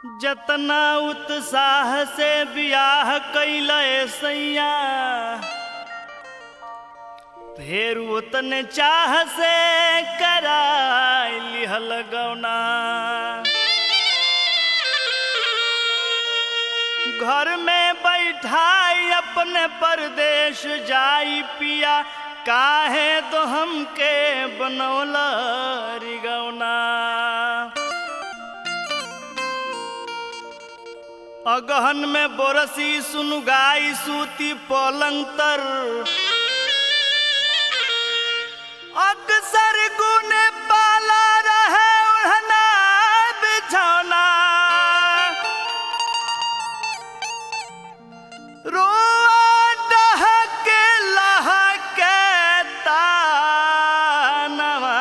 जतना उत्साह से बियाह कैल सैया फेर उतने चाह से कराई लिहल गौना घर में बैठाई अपने परदेश जाई पिया काहे तो हमके बनौला रिगौना अगहन में बोरसी सुनुगाई सूती पलंग तर अक्सर गुने पाला रहे उड़ना बिछौना रोआ डहके लहके तानवा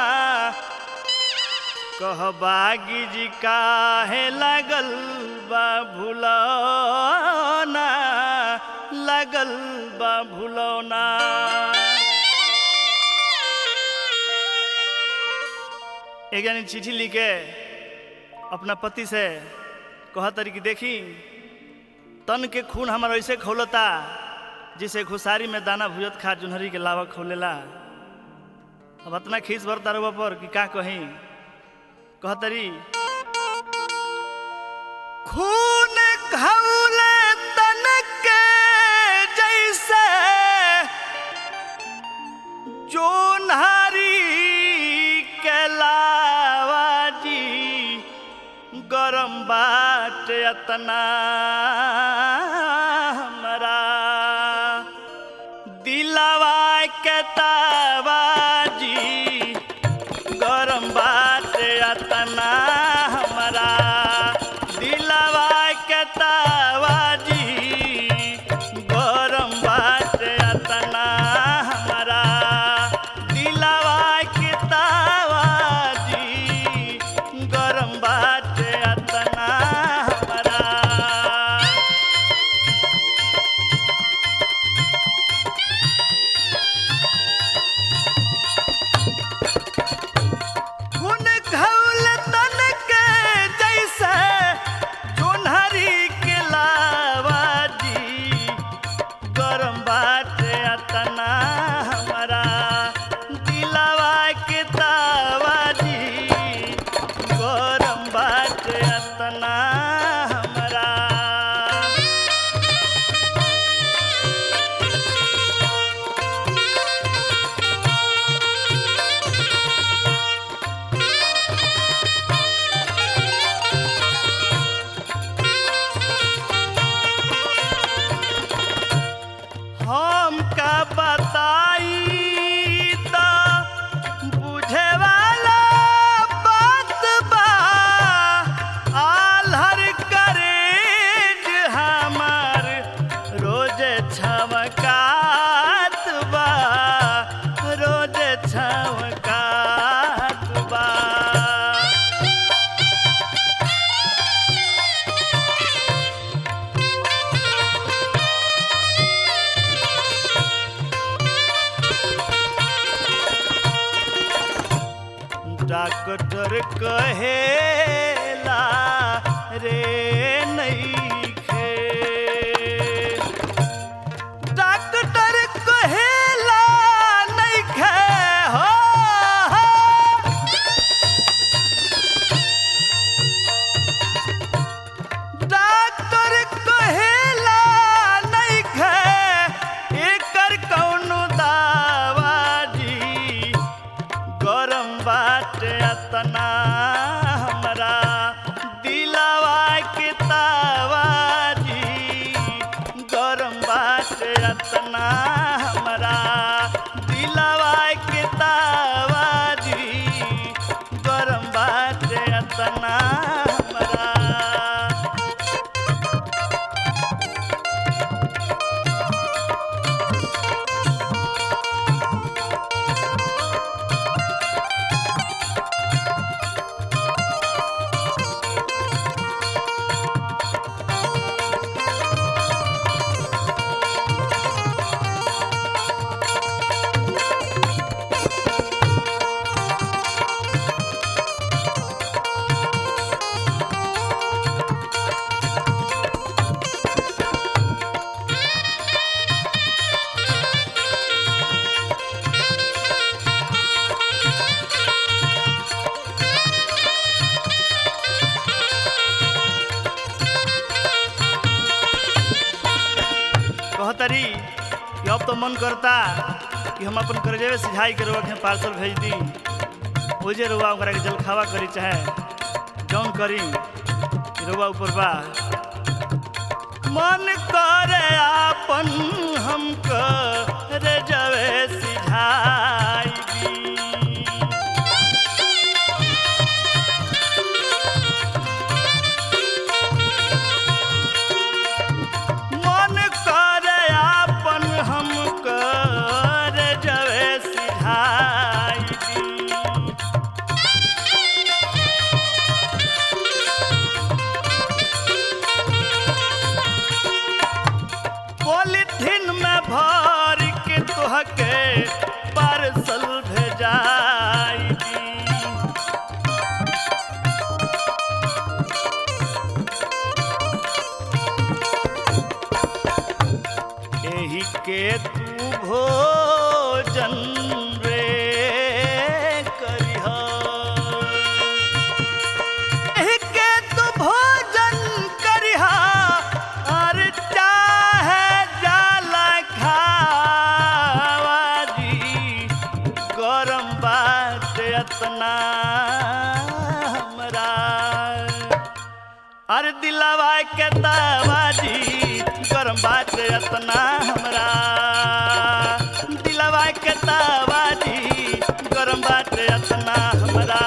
कह बागी जी काहे लगल बा भुलौना लगल बा भुलौना एक जानी चिट्ठी लिखे अपना पति से कह तरी कि देखी तन के खून हमारा ऐसे खोलता जिसे खुशारी में दाना भुजत खा जुनहरी के लावा खोलेला अब इतना खींच भर तारुआ पर कि का कहीं कहतरी खून खौले तन के जैसे जोन्हारी के लावा जी गरम बाट अतना हमरा दिलवा के तावाजी गरम बात अतना हमरा दिलवा के तावाजी गरम बात अतना हमरा दिलवा के तावाजी गरम बात अतना हमरा खून खौल तन के जैसे जोन्हरी के लावा जी गरम बात अतना हमारा दिलवा के तावा जी गरम बात अतना हमारा हम का बताई त बुझे वाला बात बा आल्हर करेज हमार रोज छमकात बा रोज छमकात बा डॉक्टर कहेला रे नइखे डॉक्टर कहेला नइखे हो डॉक्टर कहेला नइखे एकर कौनो दावा जी गरम बाट अतना हमरा दिलवा के तावाजी गरम बाट अतना हमरा दिलवा के तावाजी गरम बाट अतना हमरा कहतरी कि अब तो मन करता कि हम अपन करजेवे सिझाई के रुआ के पार्सल भेज दी ओजे रुआ ओकरा के जलखावा करी चाहे जौन करी कि रुआ ऊपर बा मन करे आपन हम करे जवे सिझाई दी मन करे आपन हम करे जवे सिझाई दी पॉलिथीन में भर के तोहके पार्सल भेजाई दी एही के तू भोजन रे करिह एही के तू भोजन करिह और चाहे जाला खावा जी गरम बात अतना हमरा अरे दिलावा के दावाजी गरम बात अतना हमरा दिलावा के दावाजी गरम बात अतना हमरा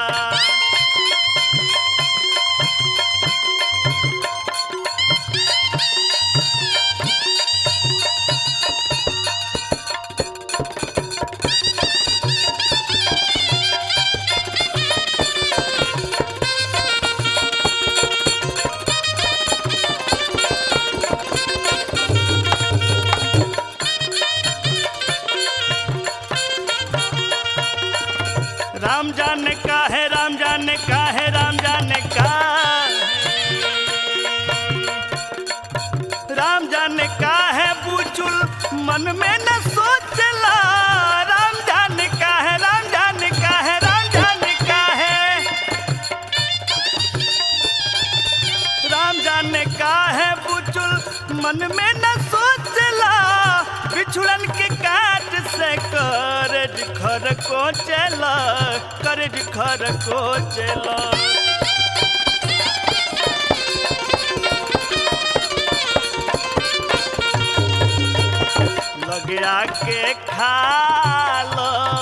राम जाने का है राम जाने का है राम जाने का राम जाने का है बुचुल मन में न सोचला राम जाने का है राम जाने का है राम जाने का है राम जाने का है बुचुल मन में न सोचला बिछुड़न के काट से करज खर को चला करज खर को चला लगे आके खा लो